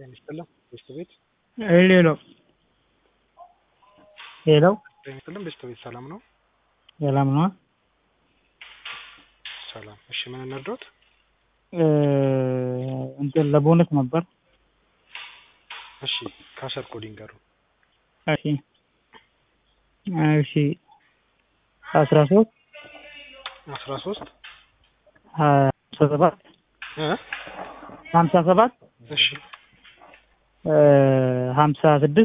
ጤና ይስጥልን ቤስት ቤት ሄሎ ሄሎ ጤና ይስጥልን ቤስት ቤት ሰላም ነው? ሰላም ነው? ሰላም። እሺ ምን እንርዳዎት? እንትን ለቦነስ ነበር። እሺ ካሸር ኮድ ይንገሩ። እሺ እሺ አስራ ሶስት አስራ ሶስት ሀምሳ ሰባት እ ሀምሳ ሰባት እሺ ሀምሳ ስድስት